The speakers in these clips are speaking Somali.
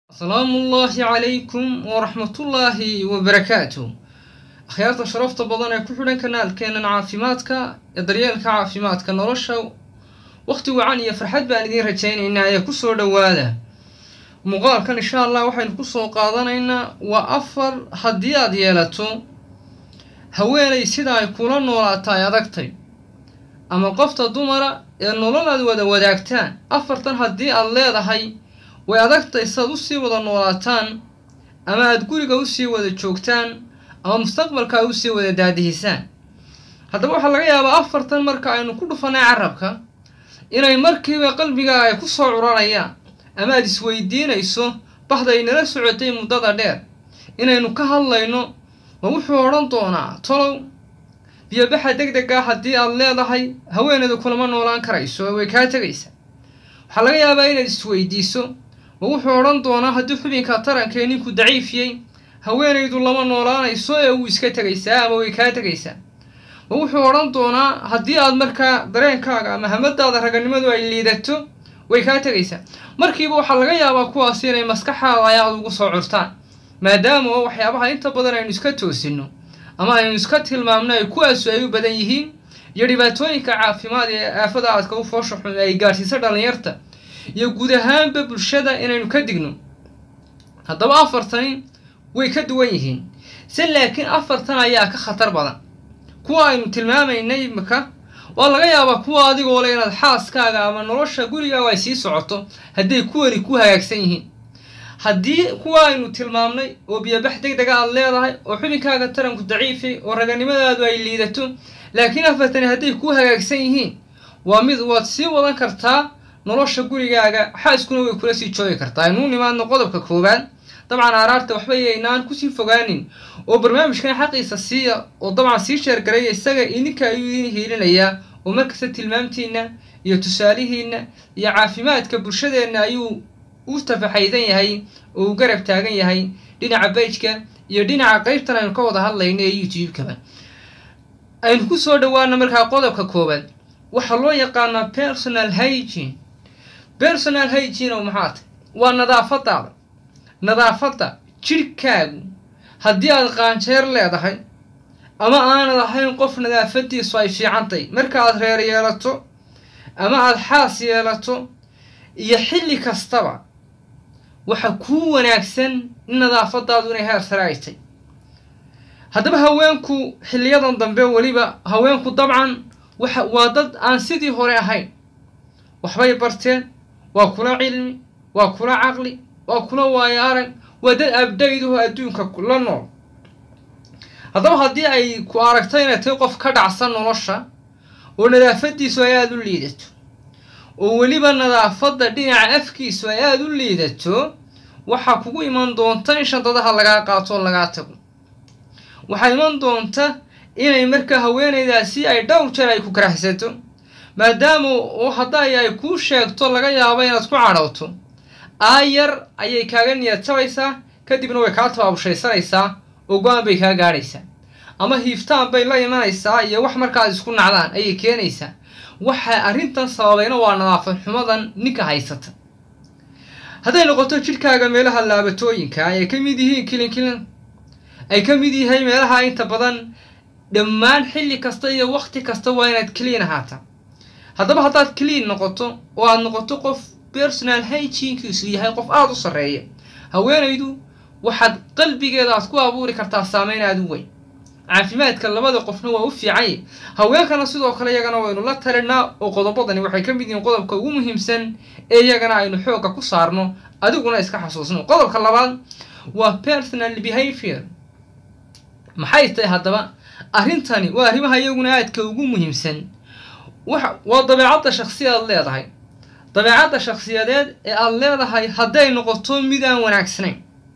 asalaamu ullaahi calaykum waraxmatullaahi wabarakaatu akhyaarta sharafta badan ee ku xidhan kanaalkeenan caafimaadka ee daryeelka caafimaadka nolosha wakhti wacan iyo farxad baan idiin rajaynaynaa ee kusoo dhowaada muuqaalkan insha allah waxaynu kusoo qaadanaynaa waa afar haddii aad yeelato haweenay sida ay kula noolaata ay adagtay ama qofta dumara ee nolol aad wada wadaagtaan afartan haddii aad leedahay way adagtay saad usii wada noolaataan ama aada guriga usii wada joogtaan ama mustaqbalka usii wada daadihisaan haddaba waxaa laga yaabaa afartan marka aynu ku dhufanay carabka inay markiiba qalbigaaga ay kusoo curanayaan ama aada isweydiinayso baxday nala socotay muddada dheer inaynu ka hadlayno ma wuxuu odhan doonaa tolow biyobaxa deg deg ah haddii aad leedahay haweeneedu kulama noolaan karayso way kaa tegaysaa waxaa laga yaabaa inaad isweydiiso ma wuxuu odhan doonaa haddii xubinka tarankee ninku daciifiyey haweenaydu lama noolaanayso ee uu iska tegaysaa ama way kaa tegaysaa ma wuxuu odhan doonaa haddii aad markaa dareenkaaga ama hamadaada raganimadu ay liidato way kaa tegaysaa markiiba waxaa laga yaabaa kuwaasi inay maskaxaada ay aada ugu soo curtaan maadaama oo waxyaabaha inta badan aynu iska toosino ama aynu iska tilmaamno ay kuwaasu ay u badan yihiin iyo dhibaatooyinka caafimaad ee aafada aadka u foosha xun ay gaadhsiisa dhallinyarta iyo guud ahaanba bulshada inaynu ka digno haddaba afartani way ka duwan yihiin se laakiin afartan ayaa ka khatar badan kuwa aynu tilmaamaynay imika waa laga yaabaa kuwa adigoo le inaad xaaskaaga ama nolosha gurigaaga ay sii socoto hadday kuwani ku hagaagsan yihiin haddii kuwa aynu tilmaamnay oo biyobax deg dega aad leedahay oo xubinkaaga taranku daciifay oo raganimadaadu ay liidato laakiin afartani hadday ku hagaagsan yihiin waa mid waad sii wadan kartaa nolosha gurigaaga xaaskuna way kula sii joogi kartaa aynuu nimaadno qodobka koowaad dabcan aaraarta waxba yaynaan kusii fogaanin oo barnaamijkan xaqiisa siiya oo dabcan sii sheergaraya isaga idinka ayuu idin hiilinayaa oo markasta tilmaamtiina iyo tusaalihiina iyo caafimaadka bulshadeenna ayuu u tafaxaydan yahay oo uu garab taagan yahay dhinaca bajka iyo dhinaca qeybtan aynu ka wada hadlayno ee youtube-kaba aynu ku soo dhawaana markaa qodobka koowaad waxaa loo yaqaanaa personal hygene personal hygene oo maxaa tay waa nadaafadaada nadaafadda jidhkaagu haddii aad qaanjeer leedahay ama aanad ahayn qof nadaafadiisu ay fiicantay marka aad reer yeelato ama aada xaas yeelato iyo xilli kastaba waxa kuu wanaagsan in nadaafadaadu inay heer sare ay tay haddaba haweenku xilliyadan dambe weliba haweenku dabcan waxa waa dad aan sidii hore ahayn waxbay barteen waa kula cilmi waa kula caqli waa kula waayo arag waa dad abdayduhu adduunka la nool haddaba haddii ay ku aragto inay tahay qof ka dhacsan nolosha oo nadaafadiisu ay aada u liidato oo weliba nadaafadda dhinaca afkiisu ay aada u liidato waxaa kugu iman doonta in shantadaha lagaa qaato oo lagaa tago waxaa iman doonta inay markaa haweenaydaasi ay dhowr jeer ay ku karaxsato maadaama oo hadday ay kuu sheegto laga yaabo inaad ku cadhowto aayar ayay kaaga niyad jabaysaa kadibna way kaa tabaabushaysanaysaa oo go-aan bay kaa gaadhaysaa ama hiiftaan bay la imanaysaa iyo wax markaad isku nacdaan ayay keenaysaa waxa arrintan sababayna waa nadaafad xumadan ninka haysata hadday noqoto jidhkaaga meelaha laabatooyinka ay ka mid yihiin kilinkilin ay ka mid yahay meelaha inta badan dhammaan xilli kasta iyo waqti kasta waa inaad clean ahaataa haddaba haddaad clean noqoto oo aad noqoto qof personal hygienkiisu yahay qof aada u sarreeya haweenaydu waxaad qalbigeeda aad ku abuuri kartaa saameyn aada u weyn caafimaadka labada qofna waa u fiicanya haweenkana sidoo kale iyagana waynu la talinaa oo qodobadani waxay ka mid yihiin qodobka ugu muhiimsan ee iyagana aynu xoogga ku saarno adiguna iska xasuusno qodobka labaad waa personal behavior maxay tahay haddaba arrintani waa arrimaha iyaguna aadka ugu muhiimsan waa dabeecadda shaksiyaad leedahay dabeecadda shakhsiyadeed ee aada leedahay hadday noqoto mid aan wanaagsanayn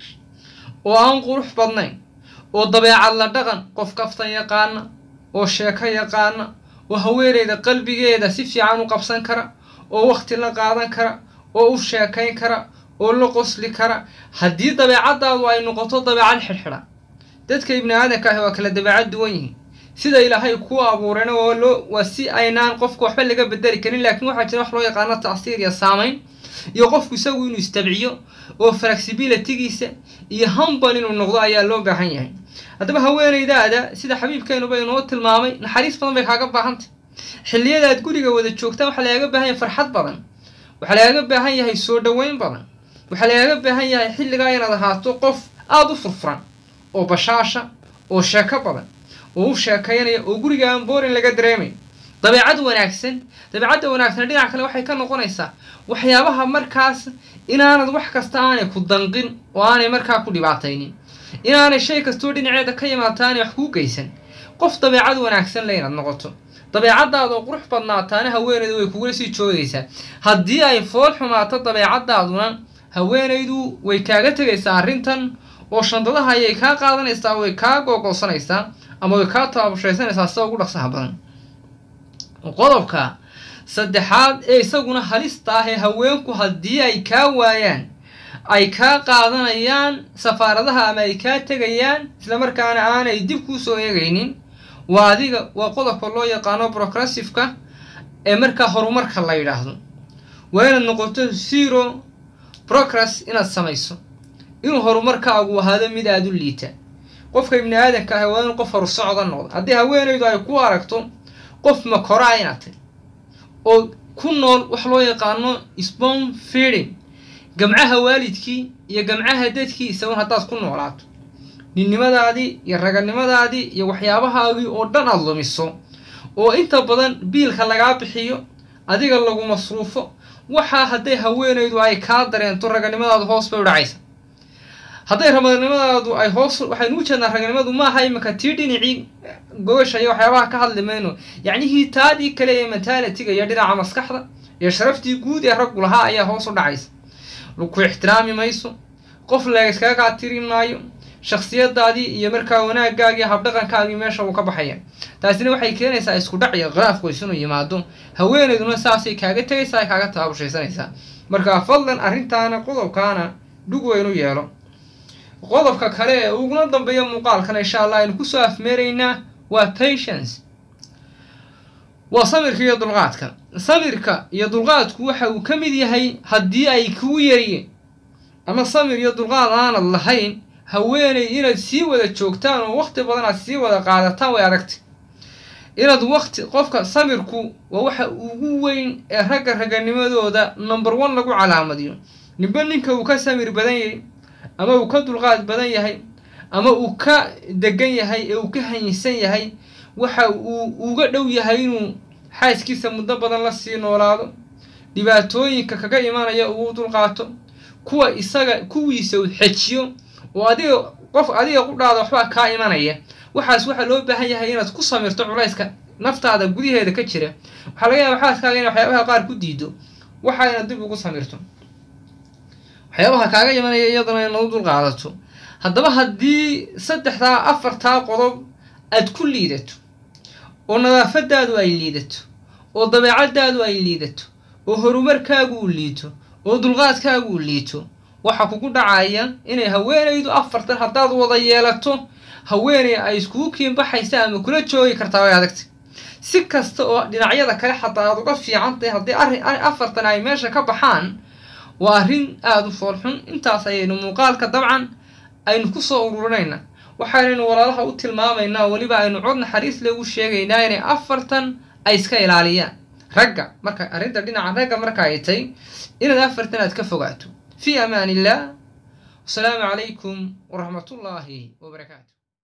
oo aan qurux badnayn oo dabeecad la dhaqan qof kaftan yaqaana oo sheeko yaqaana oo haweeneyda qalbigeeda si fiican u qabsan kara oo waqti la qaadan kara oo u sheekayn kara oo la qosli kara haddii dabeecaddaadu ay noqoto dabeecad xidhxidha dadka ibni aadanka ahi waa kala dabeecad duwan yihiin sida ilaahay kuu abuurayna waa loo waa si aynaan qofka waxba laga bedeli karin laakiin waxaa jira wax loo yaqaano tacsiir iyo saamayn iyo qofku isagu inuu istabciyo oo flexibilitygiisa iyo hambal inuu noqdo ayaa loo baahan yahay haddaba haweenaydaada sida xabiibkeenuba inoo tilmaamay naxariis badan bay kaaga baahantay xilliyadaad guriga wada joogtaan waxaa lagaaga baahan yahay farxad badan waxaa lagaaga baahan yahay soo dhoweyn badan waxaa lagaaga baahan yahay xilligaa inaad ahaato qof aada u furfuran oo bashaasha oo sheeko badan oo u sheekaynaya oo guriga aan boorin laga dareemay dabeecad wanaagsan dabeecadda wanaagsan dhinac kale waxay ka noqonaysaa waxyaabaha markaas inaanad wax kasta aanay ku danqin oo aanay markaa ku dhibaataynin inaanay shay kastoo dhinaceeda ka yimaata aanay wax kuu geysan qof dabeecad wanaagsan le inaad noqoto dabeecadaada oo qurux badnaataana haweenaydu way kugula sii joogaysaa haddii ay fool xumaato dabeecadaaduna haweenaydu way kaaga tegaysaa arrintan oo shandadaha ayay kaa qaadanaysaa way kaa googoosanaysaa ama way kaa taabushaysanaysaa sida ugu dhaqsaha badan qodobka saddexaad ee isaguna halista ah ee haweenku haddii ay kaa waayaan ay kaa qaadanayaan safaaradaha ama ay kaa tegayaan islamarkaana aanay dib kuu soo eegaynin waa adiga waa qodobka loo yaqaano progressiveka ee markaa horumarka la yidhaahdo waa inaad noqoto zero progress inaad samayso inuu horumarkaagu ahaado mid aada u liita qofka ibni aadanka ah waa inuu qof horu socda noqdo haddii haweenaydu ay ku aragto qof makoraa inaad tahy oo ku nool wax loo yaqaano spon feeding gamcaha waalidkii iyo gamcaha dadkiisa un haddaad ku noolaato ninnimadaadii iyo raganimadaadii iyo waxyaabahaagii oo dhan aada lumiso oo inta badan biilka lagaa bixiyo adiga lagu masruufo waxaa hadday haweenaydu ay kaa dareento raganimadaadu hoos bay u dhacaysa hadday raganimadaadu ay hoos waxaynu u jeednaa raganimadu maaha iminka tii dhinacii gogasha iyo waxyaabaha ka hadli mayno yacnihii taadii kale ee mentalitiga iyo dhinaca maskaxda iyo sharaftii guud ee raggu lahaa ayaa hoos u dhacaysa ku ixtiraami mayso qof layskaga kaa tiri maayo shaksiyadaadii iyo markaa wanaagaagii habdhaqankaagii meesha uu ka baxaya taasina waxay keenaysaa isku dhac iyo khilaaf qoys inuu yimaado haweenayduna saasay kaaga tegaysaa ay kaaga taabushaysanaysaa marka fadlan arrintaana qodobkaana dhug weynu yeelo qodobka kale ee uguna dambeeya muuqaalkan insha allah aynu kusoo afmeeraynaa waa patience waa samirka iyo dulqaadka samirka iyo dulqaadku waxa uu ka mid yahay haddii ay kugu yariyeen ama samir iyo dulqaad aanad lahayn haweenay inaad sii wada joogtaan oo waqti badan aad sii wada qaadataan way adagtay inaad waqti qofka samirku waa waxa ugu weyn ee ragga raganimadooda number one lagu calaamadiyo ninba ninka uu ka samir badan yahay ama uu ka dulqaad badan yahay ama uu ka degan yahay ee uu ka hanysan yahay waxa uu uga dhow yahay inuu xaaskiisa muddo badan la sii noolaado dhibaatooyinka kaga imanaya uu dulqaato kuwa isaga kuwiisa uu xejiyo oo adiga qof adiga qudhaada waxbaa kaa imanaya waxaas waxaa loo baahan yahay inaad ku samirto culayska naftaada gudaheeda ka jira waxaa laga yaaba xaaskaaga inay waxyaabaha qaar ku diido waxa inaad dib ugu samirto waxyaabaha kaaga imanaya iyadana inaad u dulqaadato haddaba haddii saddexdaa afartaa qodob aad ku liidato oo nadaafadaadu ay liidato oo dabeecadaadu ay liidato oo horumarkaagu uu liito oo dulqaadkaagu uu liito waxaa kugu dhacaya inay haweenaydu afartan haddaad wada yeelato haweeney ay iskugu kiinbaxaysa ama kula joogi kartaa way adagtay si kasta oo dhinacyada kale xataa aad uga fiican tahay haddii arrin afartan ay meesha ka baxaan waa arrin aada u foolxun intaas ayaynu muuqaalka dabcan aynu kusoo ururinayna waxaanaynu walaalaha u tilmaamaynaa weliba aynu cod naxariis legu sheegaynaa inay afartan ay iska ilaaliyaan ragga marka arrinta dhinaca ragga marka ay tay inaad afartan aad ka fogaato في أمان الله والسلام عليكم ورحمة الله وبركاته